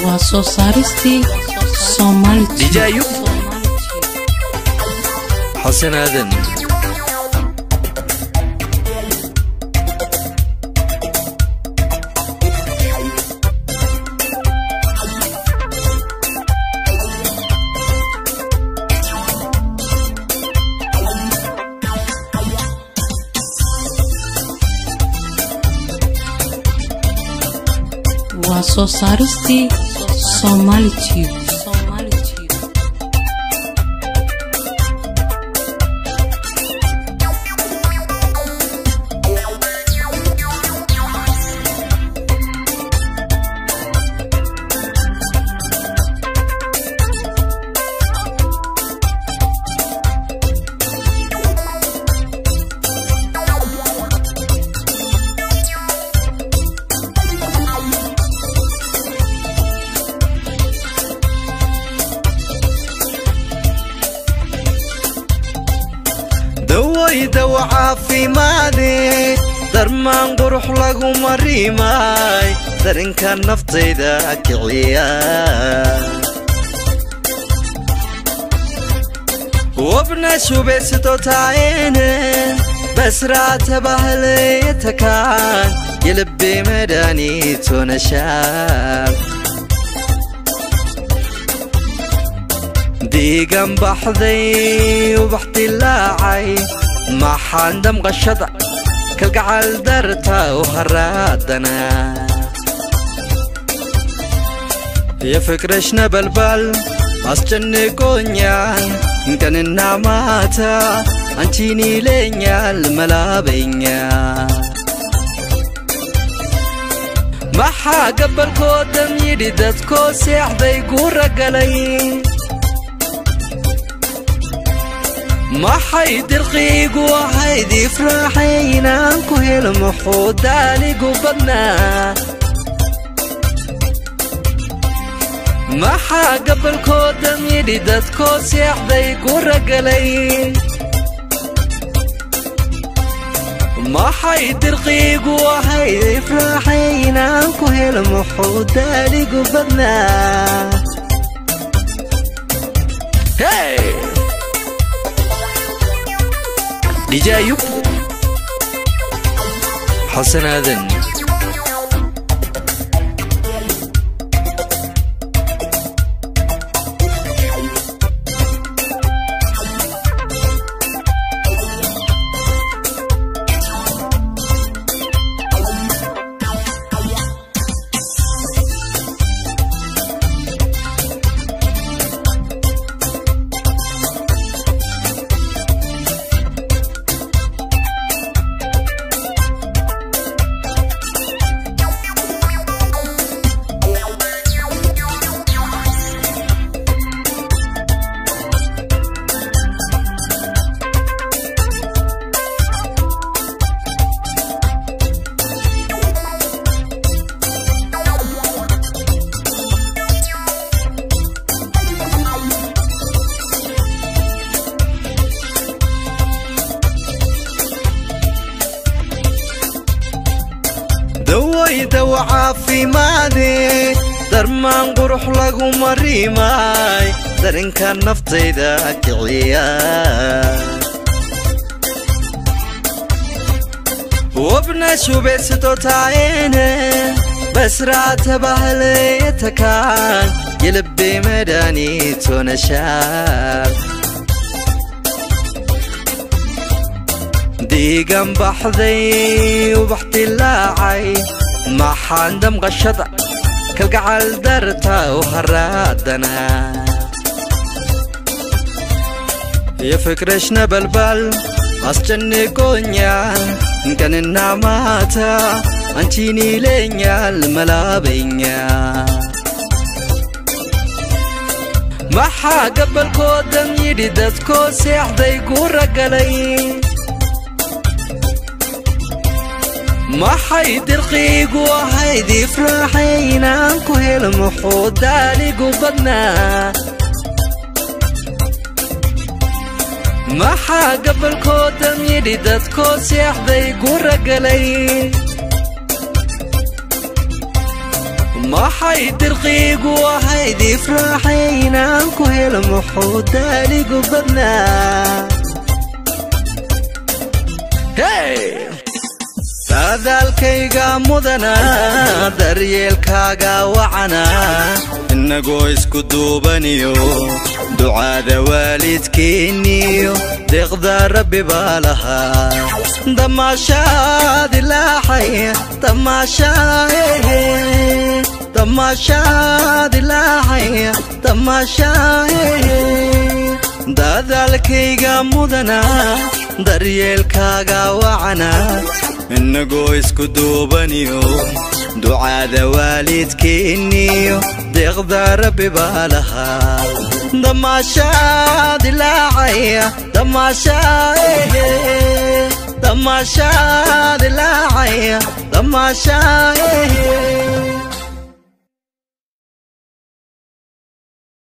waa soo saaristii Somali Dijaayo xasan aadan waa soo saaristii Somali Tube dawaydawa caafimaade darmaan qurux lagu marimaay darinka naftayda kiciya wabna shubeysato taayene basraata bahleetakaan yelbe madaniitonashaab diigan baxday ubax dilaacay maxaan damqashada kalgacal darta u haraadana yo fikrashna balbal asjannegoኛል ቀንና ማታ አንቺን ይለኛል መላበኛ maxaa gabalkoo dam yidhi dadkoo seexday guura galay maxay dirqiigu ahayd ifraaxay inaan ku helo muxuu daaligu badnaa maxaa gabalkoo dam yidhi dadkoo seexday guura galay maxay dirqiigu ahayd ifraaxay inaan ku helo muxuu daaligu badnaa hey! dijaayo xasan aadan dawaydawa caafimaade darmaan qurux lagu marimaay darinka naftayda kiciya wabna shubeysato taayene basraata bahleetakaan yelbe madaniitonashaab diigan baxday ubax dilaacay maxaan damqashada kalgacal darta u haraadana yo fikrashna balbal asjannegoኛል ቀንና ማታ አንቺን ይለኛል መላበኛ maxaa gabalkoo dam yidhi dadkoo seexday guura galay maxay dirqiigu ahayd ifraaxay inaan ku helo muxuu daaligu badnaa maxaa gabalkoo dam yidhi dadkoo seexday guura galay maxay dirqiigu ahayd ifraaxay inaan ku helo muxuu daaligu badnaa saadaalkayga mudana daryeelkaaga wacana innagoo isku duubaniyo ducaada waalidkeenniyo deeqda rabbi baa lahaa damaashaad ilaaxay damaashaahe damaashaad ilaaxay damaashaahe dadaalkayga mudana daryeelkaaga wacana innagoo isku duubaniyo ducaada waalidkeenniyo deeqda rabbi baa lahaa damaashaad ilaacaya damaashaahe damaashaad ilaacaya damaashaahe